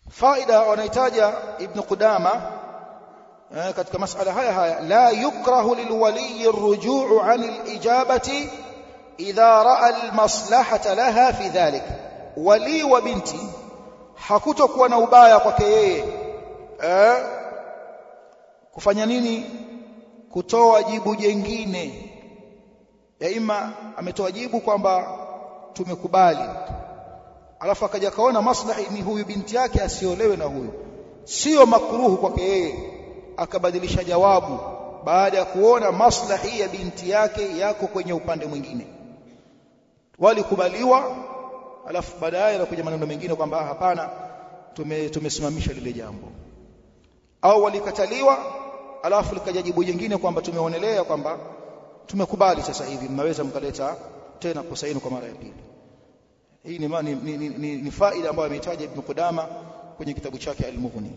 faida wanahitaja ibn Qudama katika masala haya haya la yukrahu lilwali arrujuu an alijabati idha raa almaslahata laha fi dhalik wali wa binti hakutokuwa na ubaya kwake yeye eh kufanya nini kutoa jibu jengine ya ima ametoa jibu kwamba tumekubali alafu akaja kaona maslahi ni huyu binti yake asiolewe na huyu sio makruhu kwake yeye akabadilisha jawabu baada ya kuona maslahi ya binti yake yako kwenye upande mwingine walikubaliwa alafu baadaye anakuja maneno mengine kwamba hapana tume tumesimamisha lile jambo au walikataliwa alafu likaja jibu jingine kwamba tumeonelea kwamba tumekubali sasa hivi mnaweza mkaleta tena kosa hilo kwa mara ya pili hii ni, ni, ni, ni, ni, ni faida ambayo ameitaja Ibn Qudama kwenye kitabu chake Al-Mughni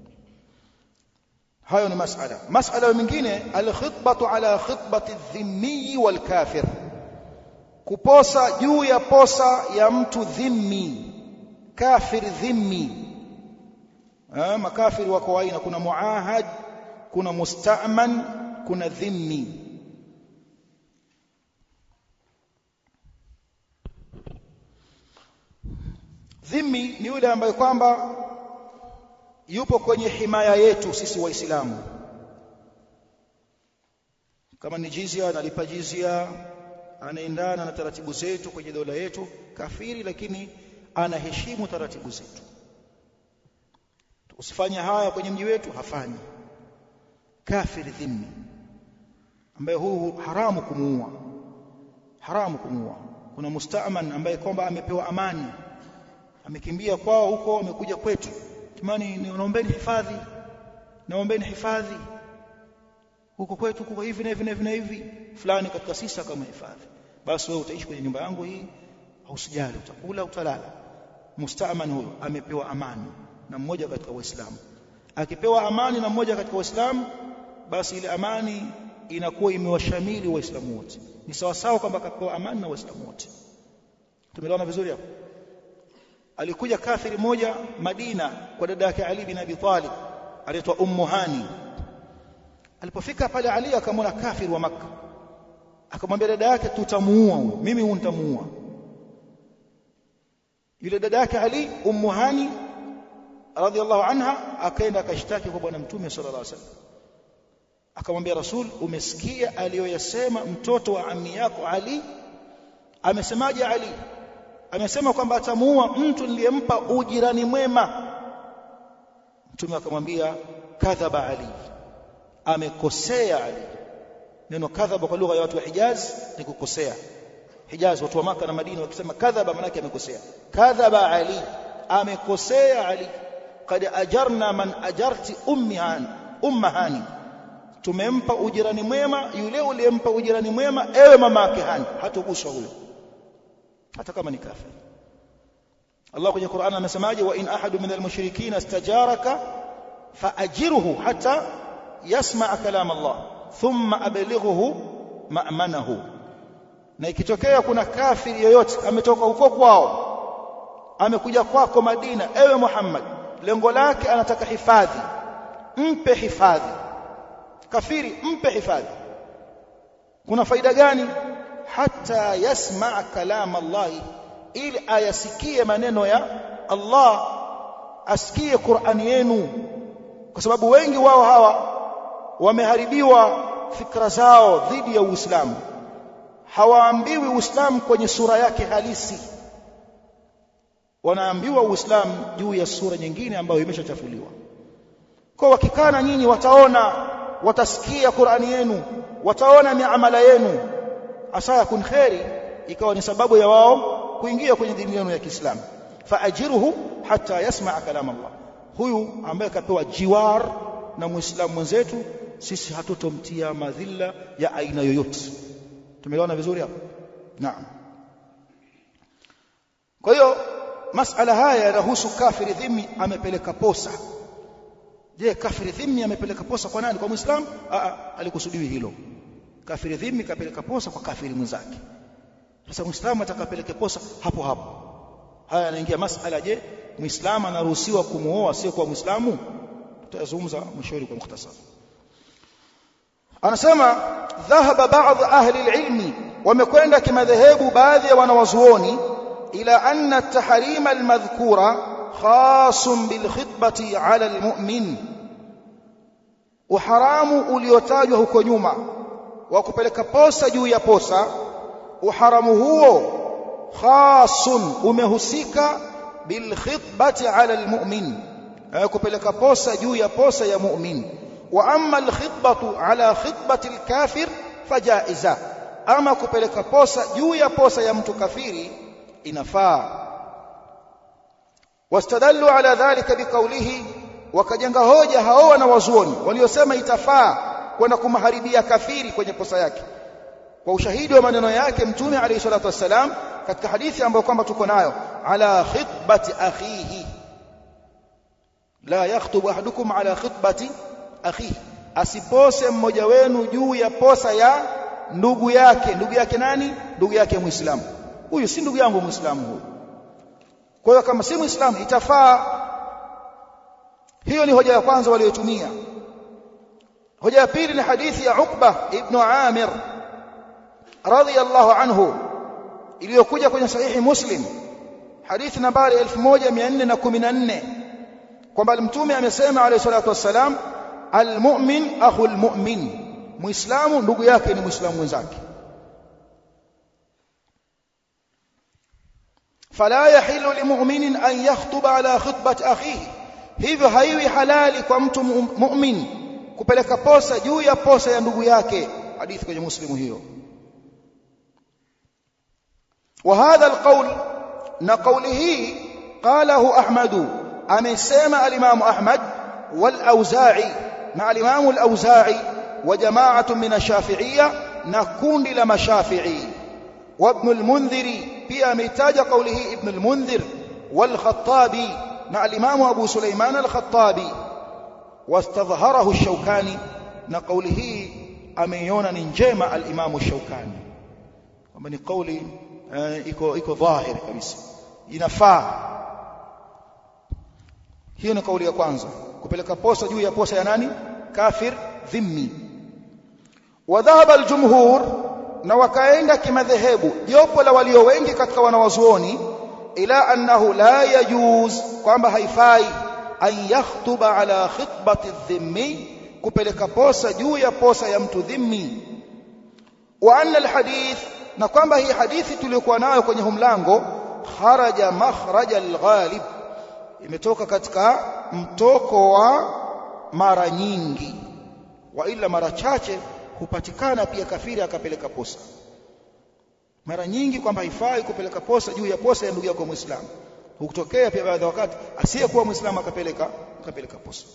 hayo ni masala masala mengine al-khitbatu ala khitbati adh-dhimmi wal-kafir kuposa juu ya posa ya mtu dhimmi kafir dhimmi eh makafiri wako aina kuna muahad kuna musta'man kuna dhimmi dhimmi ni yule ambaye kwamba yupo kwenye himaya yetu sisi waislamu kama ni jizia analipa jizia anaendana na taratibu zetu kwenye dola yetu kafiri lakini anaheshimu taratibu zetu usifanye haya kwenye mji wetu hafanyi kafiri dhimmi ambaye huu haramu kumuua haramu kumuua kuna mustaaman ambaye kwamba amepewa amani amekimbia kwao huko amekuja kwetu jamani naombeni hifadhi naombeni hifadhi huko kwetu huko hivi na hivi na hivi na hivi fulani katika sisi kama hifadhi basi wewe utaishi kwenye nyumba yangu hii usijali utakula utalala mustaaman huyo amepewa amani na mmoja katika waislamu akipewa amani na mmoja katika waislamu basi ile amani inakuwa imewashamili waislamu wote ni sawa sawa kwamba akapewa amani na waislamu wote tumeelewana vizuri hapo alikuja kafiri moja Madina kwa dada yake Ali bin Abi Talib anaitwa Ummu Hani alipofika pale Ali akamwona kafiri wa maka akamwambia dada yake tutamuua mimi huyu nitamuua yule dada yake Ali Ummu Hani radhiallahu anha akaenda akashtaki kwa bwana mtume sallallahu alaihi wasallam akamwambia rasul umesikia aliyoyasema mtoto wa ammi yako Ali amesemaje Ali amesema kwamba atamuua mtu niliyempa ujirani mwema mtume akamwambia kadhaba ali amekosea ali neno kadhaba kwa lugha ya watu wa Hijaz ni kukosea Hijaz watu wa maka na Madina wakisema kadhaba maana yake amekosea kadhaba ali amekosea ali kad ajarna man ajarti ummi hani umma hani tumempa ujirani mwema yule uliyempa ujirani mwema ewe mama yake hani hatuguswa huyo hata kama ni kafir Allah kwenye Qur'an amesemaje wa in ahadu minal mushrikeen istajaraka faajirhu hatta yasma' kalam Allah thumma ablighuhu ma'manahu na ikitokea kuna kafiri yoyote ametoka huko kwao amekuja kwako Madina ewe Muhammad lengo lake anataka hifadhi mpe hifadhi kafiri mpe hifadhi kuna faida gani hata yasma kalam Allah ili ayasikie maneno ya Allah asikie Qur'ani yenu kwa sababu wengi wao hawa wameharibiwa fikra zao dhidi ya Uislamu hawaambiwi Uislamu kwenye sura yake halisi wanaambiwa Uislamu juu ya sura nyingine ambayo imeshachafuliwa kwa wakikana nyinyi wataona watasikia Qur'ani yenu wataona miamala yenu asa yakun khairi ikawa ni sababu ya wao kuingia kwenye dini yenu ya Kiislamu faajiruhu hata yasmaa kalam Allah huyu ambaye kapewa jiwar na muislamu mwenzetu sisi hatutomtia madhila ya aina yoyote tumeelewana vizuri hapo naam kwa hiyo masala haya yanahusu kafiri dhimmi amepeleka posa je kafiri dhimmi amepeleka posa kwa nani kwa muislamu alikusudiwi hilo kafiri dhimmi kapeleka posa kwa kafiri mwenzake sasa muislamu atakapeleke posa hapo hapo haya yanaingia masala je muislamu anaruhusiwa kumuoa sio kwa muislamu tutazungumza mwishoni kwa mukhtasar anasema dhahaba baadhi ahli alilmi wamekwenda kimadhehebu baadhi ya wanawazuoni ila anna at-tahrima al-madhkura khasun bil khitbati ala al-mu'min uharamu uliotajwa huko nyuma wa kupeleka posa juu ya posa uharamu huo khasun umehusika bil khitbati ala al-mu'min kupeleka posa juu ya posa ya mu'min wa amma al khitbatu ala khitbati al kafir fajaiza ama kupeleka posa juu ya posa ya mtu kafiri inafaa wastadallu ala dhalika biqaulihi wakajenga hoja hao wanawazuoni waliosema itafaa kwenda kumharibia kafiri kwenye posa yake kwa ushahidi wa maneno yake mtume alayhi salatu wassalam katika hadithi ambayo kwamba tuko nayo ala khitbati akhihi la yakhtubu ahadukum ala khitbati akhihi asipose mmoja wenu juu ya posa ya ndugu yake ndugu yake nani ndugu yake muislamu huyu si ndugu yangu muislamu huyu kwa hiyo kama si muislamu itafaa hiyo ni hoja ya kwanza waliotumia hoja ya pili ni hadithi ya Uqba ibn Amir radhiyallahu anhu iliyokuja kwenye sahihi Muslim hadithi nambari 1414 kwamba mtume amesema alayhi salatu wassalam almu'min akhul mu'min muislamu ndugu yake ni muislamu mwenzake fala yahilu limu'minin an yakhtuba ala khutbati akhihi hivyo haiwi halali kwa mtu mu'min kupeleka posa juu ya posa ya ndugu yake hadithi kwenye muslimu hiyo وهذا القول نقوله قاله أحمد أمسيما الإمام أحمد والأوزاعي مع الإمام الأوزاعي وجماعة من الشافعية نكون لما شافعي وابن المنذر في أمتاج قوله ابن المنذر والخطابي مع الإمام أبو سليمان الخطابي واستظهره الشوكاني نقوله أميون ننجيم الإمام الشوكاني ومن قولي iko iko dhahiri kabisa inafaa hiyo ni kauli ya kwanza kupeleka posa juu ya posa ya nani kafir dhimmi wa dhahaba aljumhur na wakaenda kimadhehebu jopo la walio wengi katika wanawazuoni ila annahu la yajuz kwamba haifai an yakhtuba ala khitbati dhimmi kupeleka posa juu ya posa ya mtu dhimmi wa anna alhadith na kwamba hii hadithi tuliyokuwa nayo kwenye humlango kharaja makhraja alghalib imetoka katika mtoko wa mara nyingi wa ila mara chache hupatikana pia kafiri akapeleka posa mara nyingi kwamba haifai kupeleka posa juu ya posa ya ndugu yako muislamu hukutokea pia baadhi ya wakati asiyekuwa muislamu akapeleka akapeleka posa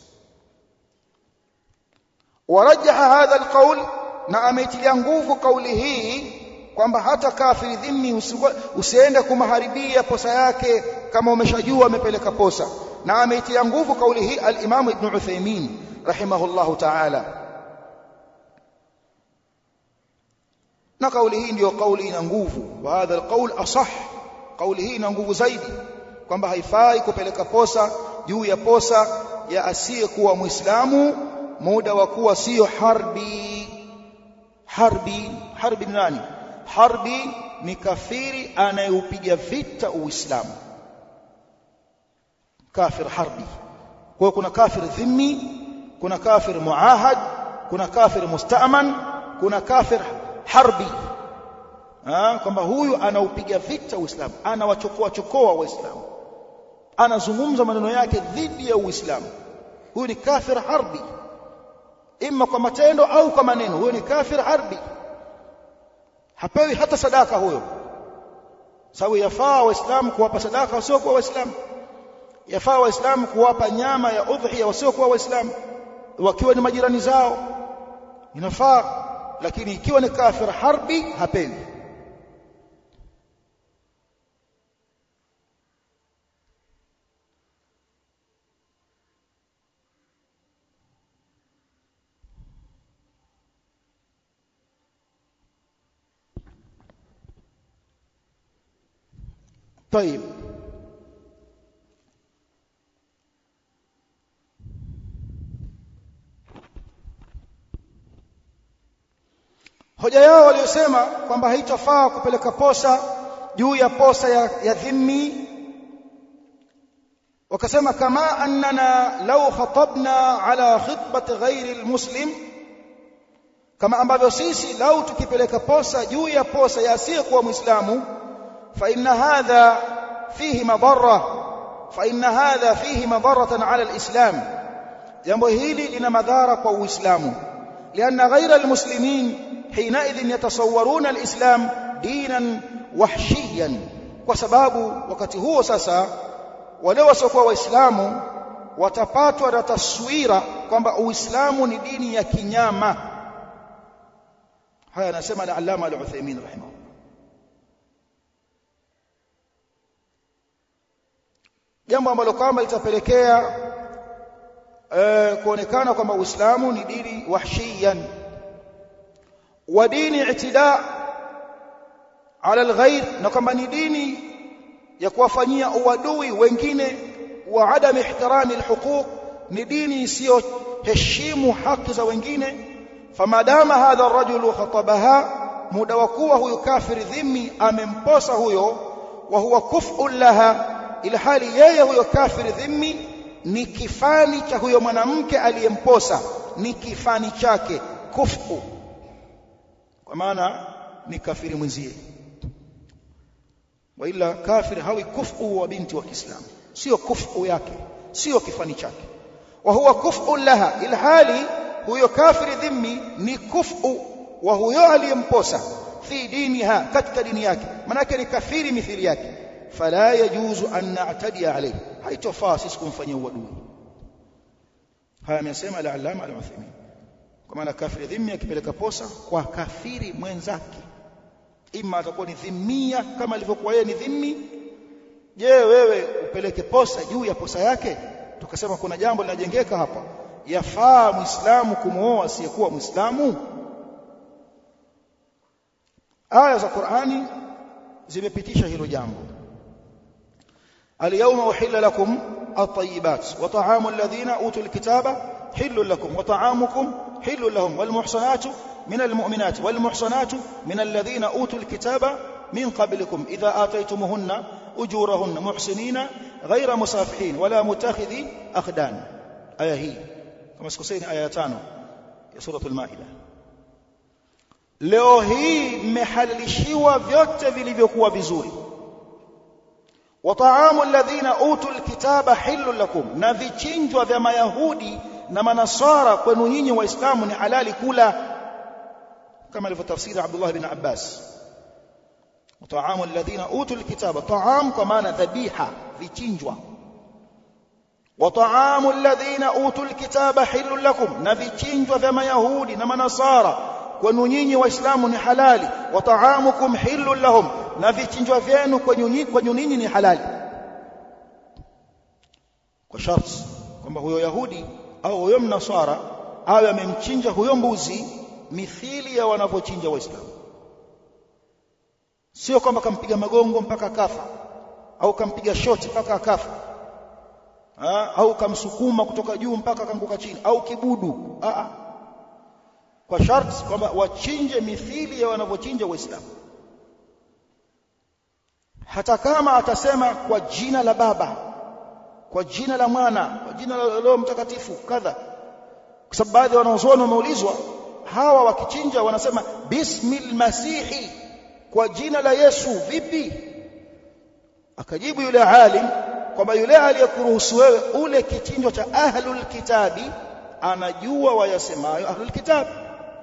warajaha hadha alqaul na ameitilia nguvu kauli hii kwamba hata kafiri dhimmi usiende kumaharibia posa yake kama umeshajua amepeleka posa na ameitia nguvu kauli hii al-Imam Ibn Uthaymeen rahimahullahu ta'ala na kauli hii ndiyo kauli ina nguvu wa hadha al-qawl asah kauli hii ina nguvu zaidi kwamba haifai kupeleka posa juu ya posa ya asiyekuwa muislamu muda wa kuwa sio harbi harbi harbi ni nani harbi ni kafiri anayeupiga vita uislamu kafir harbi kwa hiyo kuna kafir dhimmi kuna kafir muahad kuna kafir musta'man kuna kafir harbi kwamba huyu anaupiga vita uislamu anawachokoa chokoa waislamu anazungumza maneno yake dhidi ya uislamu huyu ni kafir harbi imma kwa matendo au kwa maneno huyo ni kafir harbi hapewi hata sadaka huyo sababu yafaa waislamu kuwapa sadaka wasiokuwa waislamu yafaa waislamu kuwapa nyama ya udhiya wasiokuwa waislamu wakiwa ni majirani zao inafaa lakini ikiwa ni kafir harbi hapewi طيب hoja yao waliosema kwamba haitafaa kupeleka posa juu ya posa ya, ya dhimmi wakasema kama annana law khatabna ala khitbati ghairi almuslim kama ambavyo sisi lau tukipeleka posa juu ya posa ya asiyekuwa muislamu fa inna hadha fihi madarra fa inna hadha fihi madarratan ala alislam jambo hili lina madhara kwa uislamu lianna ghaira almuslimin حينئذ يتصورون الإسلام دينا وحشيا kwa sababu wakati huo sasa wale wasiokuwa waislamu watapatwa na taswira kwamba uislamu ni dini ya kinyama haya anasema al-allama al-Uthaymeen rahimahullah jambo ambalo kwamba litapelekea eh, kuonekana kwamba uislamu ni dini wahshiyan wa dini i'tida ala alghayr na kwamba ni dini ya kuwafanyia uadui wengine wa adam ihtirami alhuquq ni dini isiyoheshimu haki za wengine famadama hadha arrajulu khatabaha muda wa kuwa huyu kafiri dhimmi amemposa huyo wa huwa kuf'un laha ila hali yeye huyo kafiri dhimmi ni kifani cha huyo mwanamke aliyemposa ni kifani chake kufu kwa maana ni kafiri mwenzie waila kafir hawi kufu wa binti wa Kiislamu sio kufu yake sio kifani chake wa huwa kufu laha ilhali huyo kafiri dhimmi ni kufu wa huyo aliyemposa fi diniha katika dini yake manake ni kafiri mithili yake fala yajuzu an na'tadi alayhi haitofaa sisi kumfanyia uadui haya amesema al-allama al-Uthaymeen kwa maana kafiri dhimmi akipeleka posa kwa kafiri mwenzake ima atakuwa ni dhimmia kama alivyokuwa yeye ni dhimmi je wewe upeleke posa juu ya posa yake tukasema kuna jambo linajengeka hapa yafaa muislamu kumooa asiyekuwa muislamu aya za Qur'ani zimepitisha hilo jambo اليوم أحل لكم الطيبات وطعام الذين أوتوا الكتاب حل لكم وطعامكم حل لهم والمحصنات من المؤمنات والمحصنات من الذين أوتوا الكتاب من قبلكم إذا آتيتموهن أجورهن محسنين غير مسافحين ولا متخذي أخدان آية هي كما سكسين آية تانو سورة المائدة leo hii mmehalalishiwa vyote vilivyokuwa vizuri wataamu alladhina utul kitaba hillu lakum na vichinjwa vya mayahudi na manasara kwenu nyinyi waislamu ni halali kula kama alivyotafsiri Abdullah bin Abbas wataamu alladhina utul kitaba taam kwa maana dhabiha vichinjwa wataamu alladhina utul kitaba hillu lakum na vichinjwa vya mayahudi na manasara kwenu nyinyi waislamu ni halali wa taamukum hillu lahum na vichinjwa vyenu kwenu nyinyi ni halali kwa sharti kwamba huyo yahudi au huyo mnasara awe amemchinja huyo mbuzi mithili ya wanavyochinja waislamu sio kwamba kampiga magongo mpaka akafa au kampiga shoti mpaka akafa ha? au kamsukuma kutoka juu mpaka kanguka chini au kibudu Aa. kwa sharti kwamba wachinje mithili ya wanavyochinja waislamu hata kama atasema kwa jina la baba kwa jina la mwana kwa jina la Roho Mtakatifu kadha kwa sababu baadhi ya wanazuoni wameulizwa hawa wakichinja wanasema bismil masihi kwa jina la Yesu vipi akajibu yule alim kwamba yule aliyekuruhusu wewe ule kichinjo cha ahlul kitabi anajua wayasemayo ahlul kitabi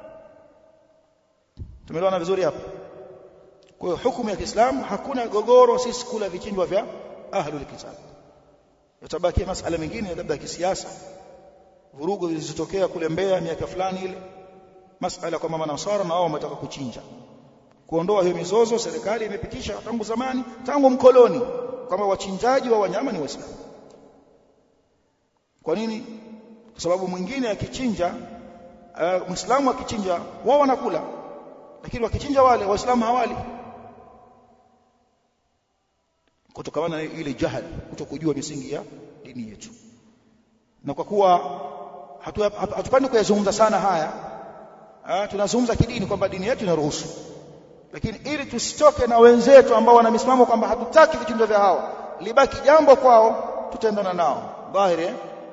tumeelewana vizuri hapa kwa hiyo hukumu ya Kiislamu hakuna gogoro sisi kula vichinjwa vya ahlul kitab yatabaki masala mengine labda ya kisiasa vurugu zilizotokea kule Mbeya miaka fulani ile masala kwa mama Nasara na wao wametaka kuchinja kuondoa hiyo mizozo serikali imepitisha tangu zamani tangu mkoloni kwamba wachinjaji wa wanyama ni waislamu kwa nini kwa sababu mwingine akichinja uh, muislamu akichinja wao wanakula lakini wakichinja wale waislamu hawali kutokana na ile jahal kutokujua misingi ya dini yetu na kwa kuwa hatupandi kuyazungumza sana haya tunazungumza kidini kwamba dini yetu inaruhusu lakini ili tusitoke na wenzetu ambao wana misimamo kwamba hatutaki vitendo vya hao libaki jambo kwao tutaendana nao dhahiri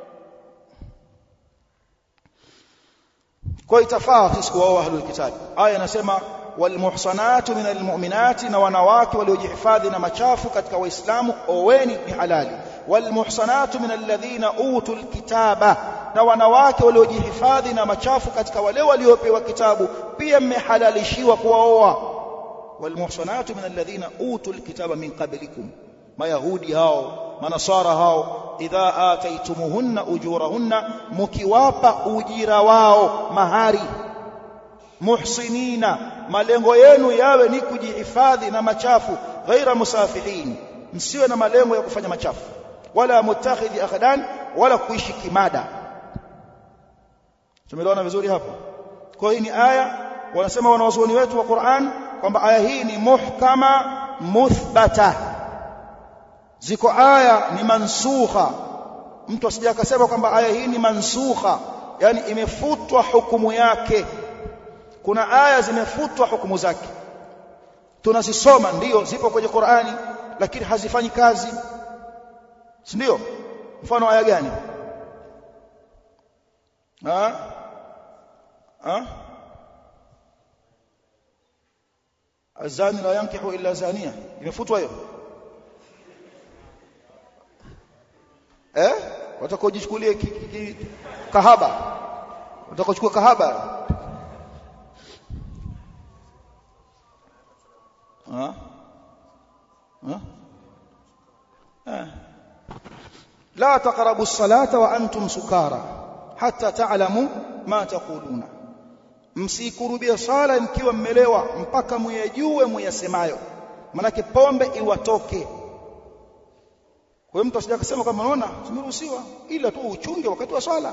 kwa itafaa sisi kuwaoa ahlul kitab aya inasema walmuhsanatu minal mu'minati na wanawake waliojihifadhi na machafu katika waislamu oweni ni halali walmuhsanatu minal ladhina utul kitaba na wanawake waliojihifadhi na machafu katika wale waliopewa kitabu pia mmehalalishiwa kuwaoa walmuhsanatu minal ladhina utul kitaba min qablikum mayahudi hao manasara hao idha ataitumuhunna ujurahunna mukiwapa ujira wao mahari muhsinina malengo yenu yawe ni kujihifadhi na machafu ghaira musafihin msiwe na malengo ya kufanya machafu wala mutakhidhi akhdan wala kuishi kimada tumeelewana vizuri hapo kwa hii ni aya wanasema wanawazuoni wetu wa Qur'an kwamba aya hii ni muhkama muthbata ziko aya ni mansukha mtu asije akasema kwamba aya hii ni mansukha yani imefutwa hukumu yake kuna aya zimefutwa hukumu zake tunazisoma ndiyo zipo kwenye Qur'ani lakini hazifanyi kazi si ndio mfano aya gani ha ha azani la yankihu illa zania imefutwa hiyo eh watakojichukulie kahaba watakochukua kahaba ha ha لا تقربوا الصلاة وأنتم سكارى حتى تعلموا ما تقولون msikurubia sala mkiwa mmelewa mpaka muyajue muyasemayo manake pombe iwatoke kwa hiyo mtu asije akasema kama unaona tumeruhusiwa ila tu uchunge wakati wa swala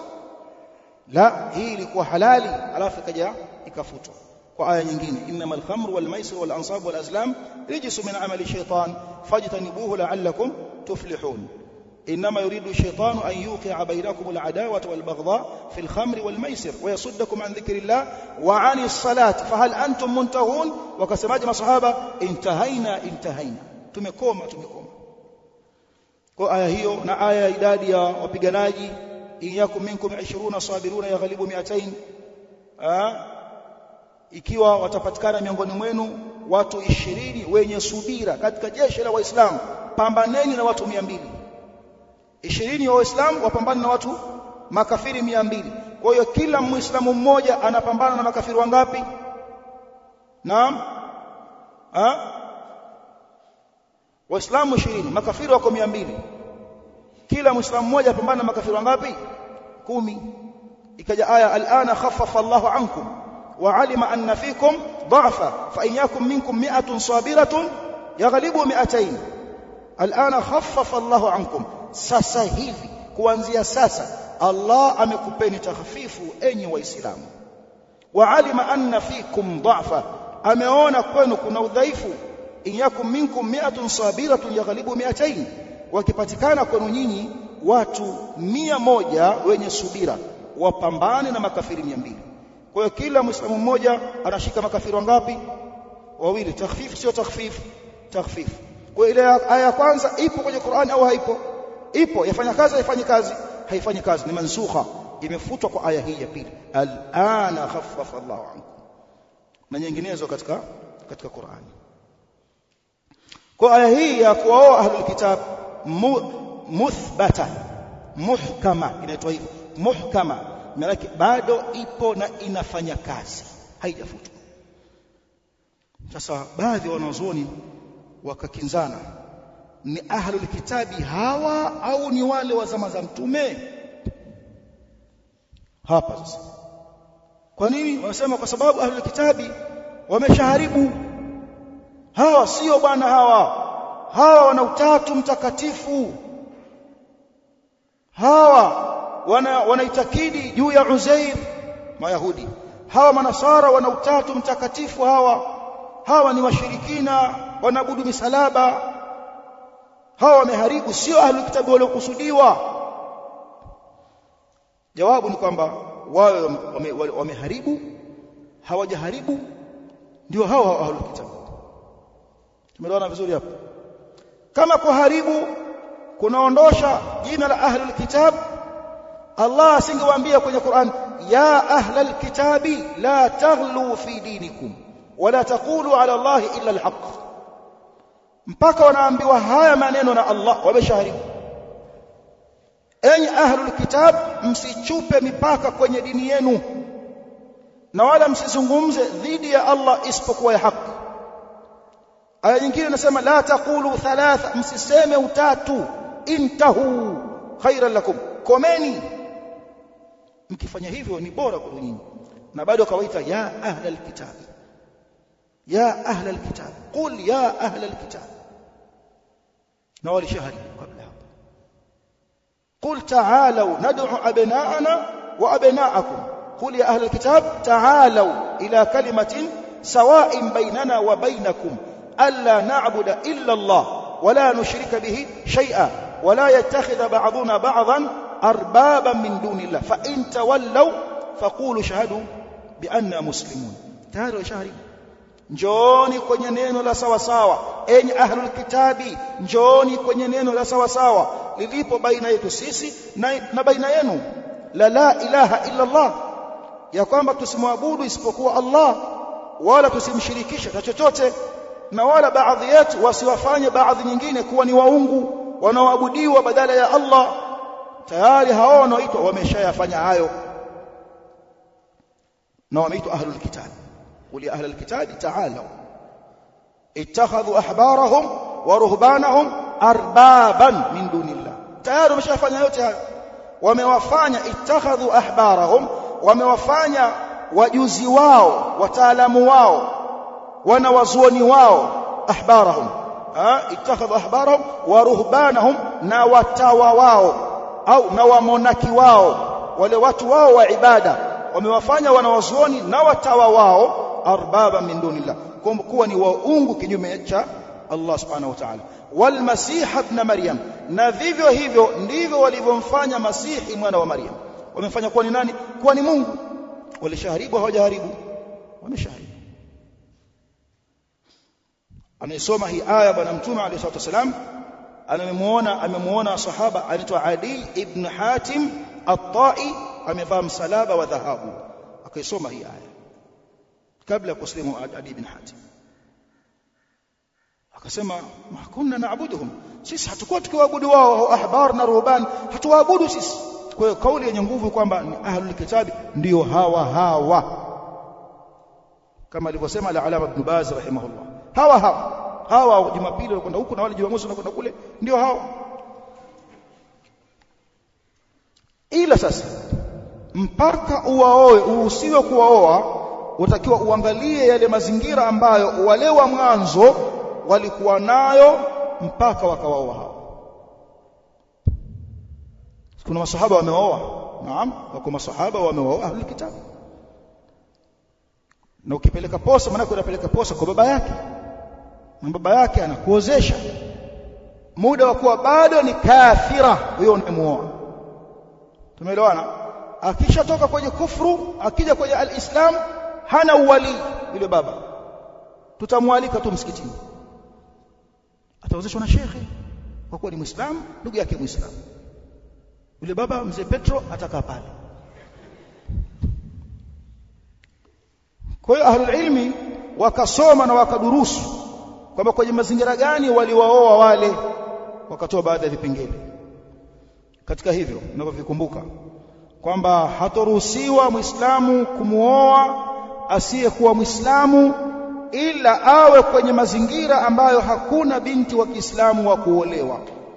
la hii ilikuwa halali alafu ikaja ikafutwa kwa aya nyingine innamal khamru wal maisir wal ansab wal azlam rijsu min amali shaytan fajtanibuhu la'allakum tuflihun إنما يريد الشيطان أن يوقع بينكم العداوة والبغضاء في الخمر والميسر ويصدكم عن ذكر الله وعن الصلاة فهل أنتم منتهون وكسماج ما صحابة انتهينا انتهينا تمكوما تمكوما kwa aya hiyo na aya idadi ya wapiganaji iyakum minkum 20 sabiruna yaghlibu 200 ikiwa watapatikana miongoni mwenu watu 20 wenye subira katika jeshi la waislamu pambaneni na watu 200 ishirini wa waislamu wapambana na watu makafiri mia mbili kwa hiyo kila muislamu mmoja anapambana na makafiri wangapi naam ha waislamu ishirini makafiri wako mia mbili kila muislamu mmoja apambana na makafiri wangapi kumi ikaja aya alana khaffafa Allahu ankum wa alima anna fikum dha'fa fa in yakum minkum mi'atun sabiratun yaghlibu mi'atayn alana khaffafa Allahu ankum sasa hivi kuanzia sasa Allah amekupeni takhfifu enyi waislamu wa alima anna fikum dha'fa ameona kwenu kuna udhaifu in yakum minkum mi'atun sabiratun yaghlibu mi'atayn wakipatikana kwenu nyinyi watu mia moja wenye subira wapambane na makafiri mia mbili kwa hiyo kila muislamu mmoja anashika makafiri wangapi wawili takhfif sio takhfif takhfif kwa ile aya ya kwanza ipo kwenye Qur'an au haipo ipo yafanya kazi haifanyi kazi haifanyi kazi ni mansukha imefutwa kwa aya hii ya pili al'ana khaffafa Allahu ankum na nyinginezo katika katika Qur'an kwa aya hii ya kuoa ahlul kitab muthbata muhkama inaitwa hivyo muhkama maana bado ipo na inafanya kazi haijafutwa sasa baadhi ya wanazuoni wakakinzana ni ahlul kitabi hawa au ni wale wa zama za mtume hapa sasa kwa nini wanasema kwa sababu ahlul kitabi wameshaharibu hawa sio bwana hawa hawa wana utatu mtakatifu hawa wana wanaitakidi juu ya Uzair mayahudi hawa manasara wana utatu mtakatifu hawa hawa ni washirikina wanaabudu misalaba hawa wameharibu sio ahlul kitabu waliokusudiwa jawabu ni kwamba wao wameharibu hawajaharibu ndio hao hao ahlul kitab tumeelewana vizuri hapo kama kuharibu kunaondosha jina la ahlul kitab Allah asingewaambia kwenye Qur'an ya ahlal kitabi la taghlu fi dinikum wala taqulu ala Allah illa alhaq mpaka wanaambiwa haya maneno na Allah wameshaharibu enyi ahlul kitab msichupe mipaka kwenye dini yenu na wala msizungumze dhidi ya Allah isipokuwa ya haki aya nyingine inasema la taqulu thalatha msiseme utatu intahu khairan lakum komeni mkifanya hivyo ni bora kwa nyinyi na bado akawaita ya ahla alkitab ya ahla alkitab qul ya ahla alkitab na walishahadi kabla hapo قل تعالوا ندعو أبناءنا وأبناءكم قل يا أهل الكتاب تعالوا إلى كلمة سواء بيننا وبينكم ألا نعبد إلا الله ولا نشرك به شيئا ولا يتخذ بعضنا بعضا أربابا من دون الله فإن تولوا فقولوا شهدوا بأننا مسلمون تهاروا شهري njooni kwenye neno la sawa sawa enyi ahlul kitabi njooni kwenye neno la sawa sawa lilipo baina yetu sisi na, na baina yenu la la ilaha illa Allah ya kwamba tusimwabudu isipokuwa Allah wala tusimshirikishe na chochote na wala baadhi yetu wasiwafanye baadhi nyingine kuwa ni waungu wanaoabudiwa badala ya Allah tayari hao wanaoitwa wameshayafanya hayo na wameitwa ahlul kitab قل يا أهل الكتاب تعالوا اتخذوا أحبارهم ورهبانهم أربابا من دون الله tayari wameshafanya yote hayo wamewafanya ittakhadhu ahbarahum wamewafanya wajuzi wao wataalamu wao wanawazuoni wao ahbarahum ittakhadhu ahbarahum wa ruhbanahum na watawa wao au na wamonaki wao wale watu wao wa ibada wamewafanya wanawazuoni na watawa wao arbaba min dunillah kuwa ni waungu kinyume cha Allah subhanahu wa ta'ala wal masih ibn maryam na vivyo hivyo ndivyo walivyomfanya masihi mwana wa maryam wamefanya kuwa ni nani kuwa ni Mungu walishaharibu hawajaharibu wameshaharibu anayesoma hii aya bwana mtume alayhi salatu wasalam amemuona amemuona sahaba anaitwa Ali ibn Hatim at-Tai amevaa msalaba wa dhahabu akaisoma hii aya kabla ya kuslimu Ali ibn Hatim akasema kunna naabuduhum sisi hatakuwa tukiwaabudu wao ahbar na ruhban hatuwaabudu sisi kwa hiyo kauli yenye nguvu kwamba ni ahlul kitabi ndio hawa hawa kama alivyosema al-alama ibn Baz rahimahullah hawa hawa hawa jumapili wanakwenda huku na wale jumamosi wanakwenda kule ndio hawa ila sasa mpaka uwaoe uhusiwe kuwaoa utakiwa uangalie yale mazingira ambayo wale wa mwanzo walikuwa nayo mpaka wakawaoa hao kuna masahaba wameoa naam wako masahaba wameoa ahli kitabu na ukipeleka posa maana unapeleka posa kwa baba yake na baba yake anakuozesha muda wa kuwa bado ni kafira huyo unamuoa tumeelewana akishatoka kwenye kufru akija kwenye alislam hana uwali yule baba tutamwalika tu msikitini ataozeshwa na shekhe kwa kuwa ni muislamu ndugu yake muislamu yule baba mzee Petro atakaa pale kwa hiyo ahlul ilmi wakasoma na wakadurusu kwamba kwenye mazingira gani waliwaoa wale wakatoa baadhi ya vipengele katika hivyo ninavyovikumbuka kwamba hatoruhusiwa muislamu kumuoa asiyekuwa muislamu ila awe kwenye mazingira ambayo hakuna binti wa Kiislamu wa kuolewa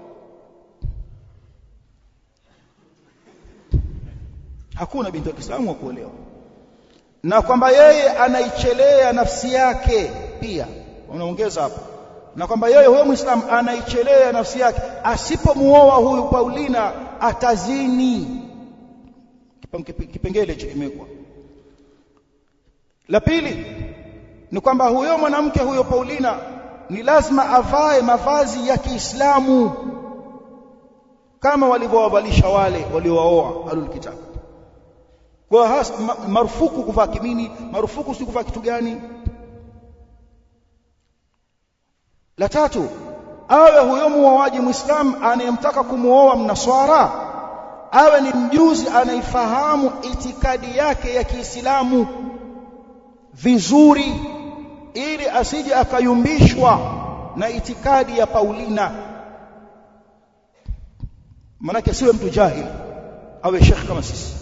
hakuna binti wa Kiislamu wa kuolewa na kwamba yeye anaichelea nafsi yake pia unaongeza hapo na kwamba yeye huyo muislamu anaichelea nafsi yake asipomuoa huyu Paulina atazini kipengele hicho kimekwa la pili ni kwamba huyo mwanamke huyo Paulina ni lazima avae mavazi ya Kiislamu kama walivyowavalisha wale waliowaoa alul kitab kwa has, ma, marufuku kuvaa kimini marufuku si kuvaa kitu gani la tatu awe huyo muoaji muislam anayemtaka kumuoa mnaswara awe ni mjuzi anaifahamu itikadi yake ya Kiislamu vizuri ili asije akayumbishwa na itikadi ya Paulina manake siwe mtu jahil awe shekh kama sisi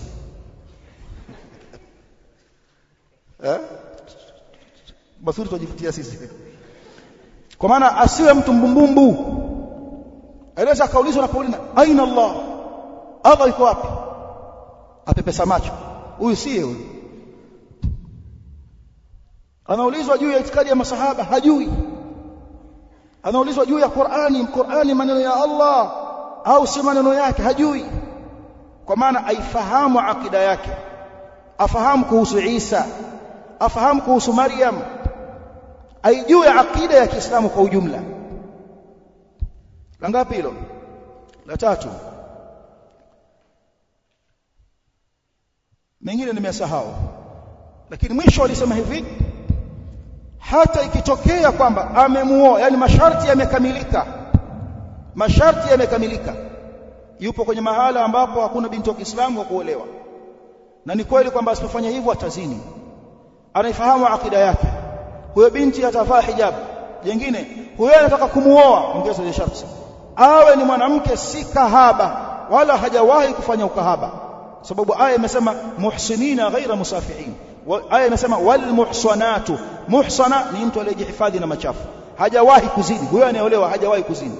eh basuri tujifutia sisi kwa maana asiwe mtu mbumbumbu anaweza akaulizwa na Paulina aina Allah Allah yuko wapi apepesa macho huyu siye huyu anaulizwa juu ya itikadi ya masahaba hajui anaulizwa juu ya Qur'ani Qur'ani maneno ya Allah au si maneno yake hajui kwa maana aifahamu akida yake afahamu kuhusu Isa afahamu kuhusu Maryam aijue akida ya Kiislamu kwa ujumla la ngapi hilo la tatu mengine nimesahau lakini mwisho alisema hivi hata ikitokea kwamba amemuoa yani masharti yamekamilika masharti yamekamilika yupo kwenye mahala ambapo hakuna binti wa Kiislamu wa kuolewa na ni kweli kwamba asipofanya hivyo atazini anaifahamu akida yake huyo binti atavaa hijab jingine huyo anataka kumuoa ongeza ile sharti awe ni mwanamke si kahaba wala hajawahi kufanya ukahaba sababu aya imesema muhsinina ghaira musafihin aya imesema wal muhsanatu muhsana ni mtu aliyejihifadhi na machafu hajawahi kuzini huyo anayeolewa hajawahi kuzini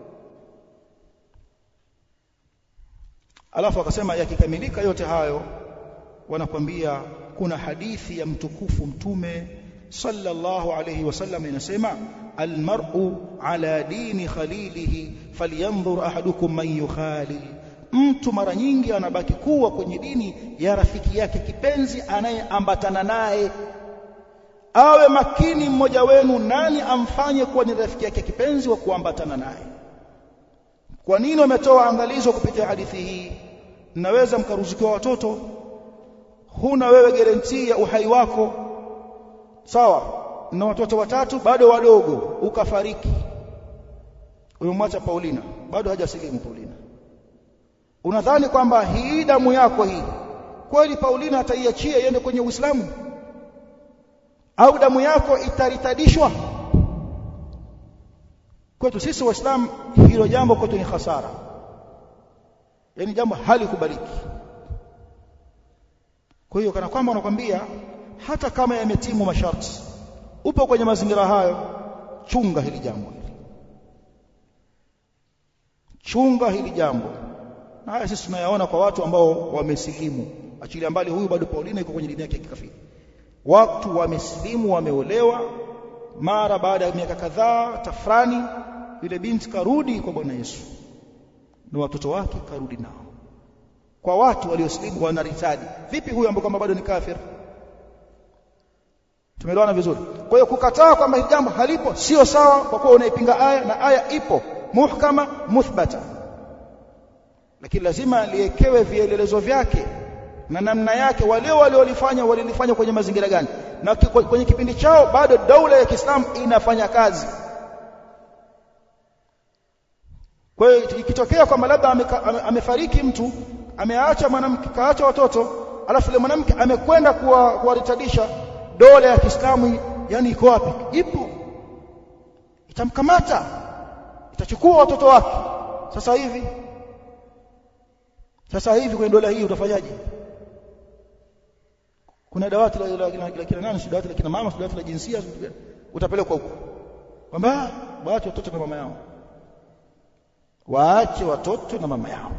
alafu akasema yakikamilika yote hayo wanakwambia kuna hadithi ya mtukufu mtume sallallahu alayhi wasallam inasema almar'u ala dini khalilihi falyanzur ahadukum man yukhalil mtu mara nyingi anabaki kuwa kwenye dini ya rafiki yake kipenzi anayeambatana naye awe makini mmoja wenu nani amfanye kuwa ni rafiki yake kipenzi wa kuambatana naye kwa nini wametoa angalizo kupitia hadithi hii mnaweza mkaruzukiwa watoto huna wewe garantii ya uhai wako sawa na watoto watatu bado wadogo ukafariki umemwacha Paulina bado hajasilimu Paulina unadhani kwamba hii damu yako hii kweli Paulina ataiachia iende kwenye Uislamu au damu yako itaritadishwa kwetu sisi waislamu hilo jambo kwetu ni hasara yani jambo halikubaliki kwa hiyo kana kwamba wanakwambia hata kama yametimu masharti upo kwenye mazingira hayo chunga hili jambo hili chunga hili jambo na haya sisi tunayaona kwa watu ambao wamesilimu achilia mbali huyu bado Paulina yuko kwenye dini yake ya kikafiri watu wamesilimu wameolewa mara baada ya miaka kadhaa tafrani yule binti karudi kwa bwana Yesu na watoto wake karudi nao kwa watu waliosilimu wanaritadi vipi huyu ambaye kwamba bado ni kafir tumeelewana vizuri kwa hiyo kukataa kwamba hili jambo halipo sio sawa kwa kuwa unaipinga aya na aya ipo muhkama muthbata lakini lazima liekewe vielelezo vyake na namna yake wale waliolifanya walilifanya kwenye mazingira gani na kwenye kipindi chao bado daula ya Kiislamu inafanya kazi kwa hiyo ikitokea kwamba labda amefariki mtu ameacha mwanamke kaacha watoto alafu ile mwanamke amekwenda kuwaritadisha dola ya Kiislamu yani iko wapi ipo itamkamata itachukua watoto wake sasa hivi sasa hivi kwenye dola hii utafanyaje kuna dawati la kina nani si dawati la kina mama si dawati la jinsia utapelekwa huko kwamba waache watoto na mama yao waache watoto na mama yao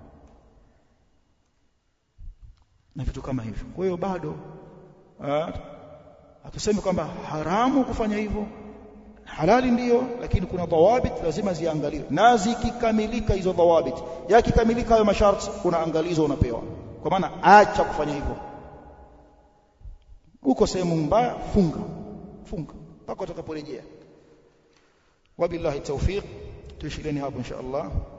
na vitu kama hivyo kwa hiyo bado hatusemi kwamba haramu kufanya hivyo halali ndiyo lakini kuna dhawabit lazima ziangaliwe na zikikamilika hizo dhawabit yakikamilika hayo masharti kuna angalizo unapewa kwa maana acha kufanya hivyo uko sehemu mbaya funga funga mpaka utakaporejea wabillahi tawfiq tuishileni hapo insha Allah